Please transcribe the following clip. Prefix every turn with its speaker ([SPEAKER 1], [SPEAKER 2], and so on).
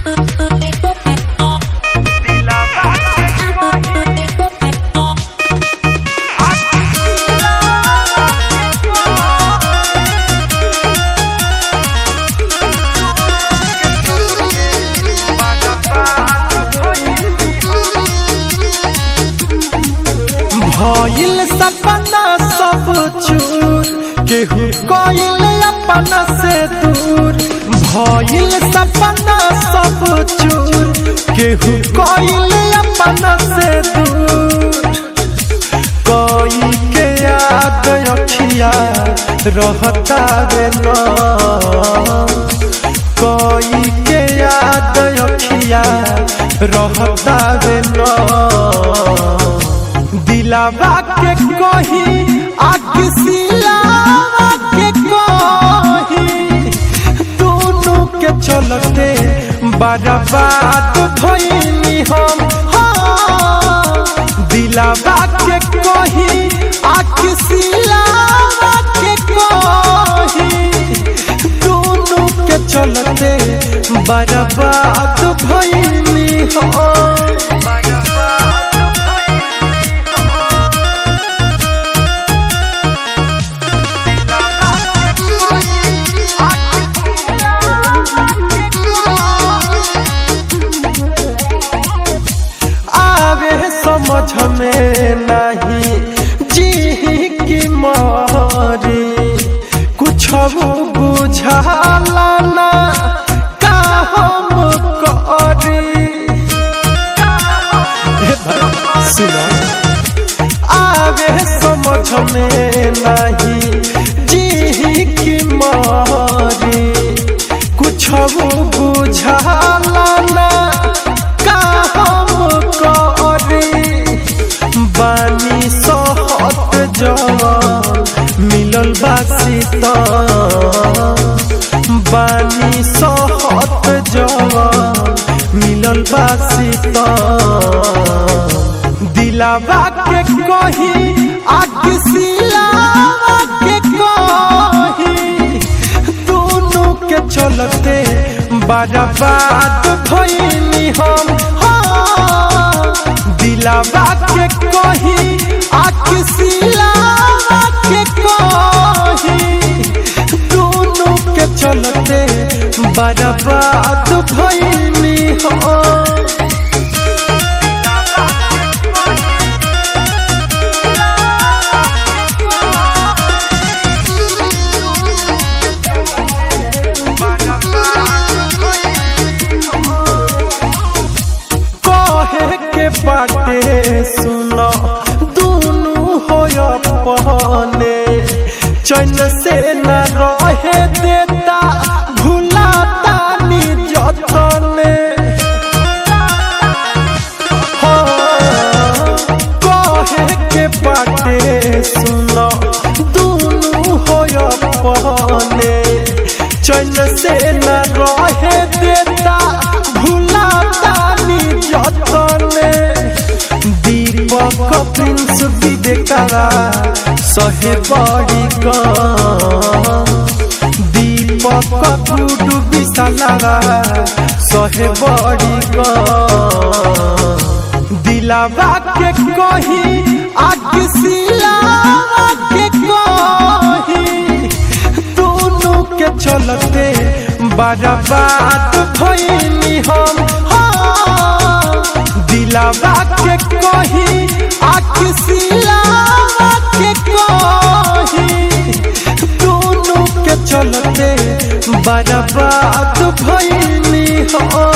[SPEAKER 1] भइल सपना सब चूर केहू कइल अपना से दूर भइल सपना सब चूर केहू कइल अपना से दूर कोई के याद अखिया रहता रे न कोई के याद अखिया रहता रे न दिलावा के कही आग सिलावा के कही दोनों के चलते बर्बाद भइनी हम हाँ। दिलावा के कही आग सिलावा के कही दोनों के चलते बर्बाद भइनी हम आवे समझ में नहीं जी की मारी कुछ बुझाला ना का हम करी सुनो आवे समझ में नहीं जी की मारी कुछ बुझाला ना का हम करी बानी सहत जवान मिलल बासी बानी सहत जवान मिलल बासी दिलावा के कही आग सिलावा के कही दोनों के चलते बर्बाद भइनी हम हाँ। दिलावा के कही आग सिलावा के कही दोनों के चलते बर्बाद भइनी हम कहे के बाटे सुनो दोनों हो अपने चैन से न रहे देता भुलाता नी जतने हाँ, कहे के बाटे सुनो दोनों हो अपने चैन से न रहे देता भुलाता नी जतने दीपक प्रिंस विवेकरा सहे बड़ी कम दीपक टूडू विशालरा सहे बड़ी कम दिलावा के कही आग सिलावा के कही दोनों के चलते बर्बाद भइनी हम हाँ। दिलावा के कही आग सिलावा के कही दोनों के चलते बर्बाद भइनी हम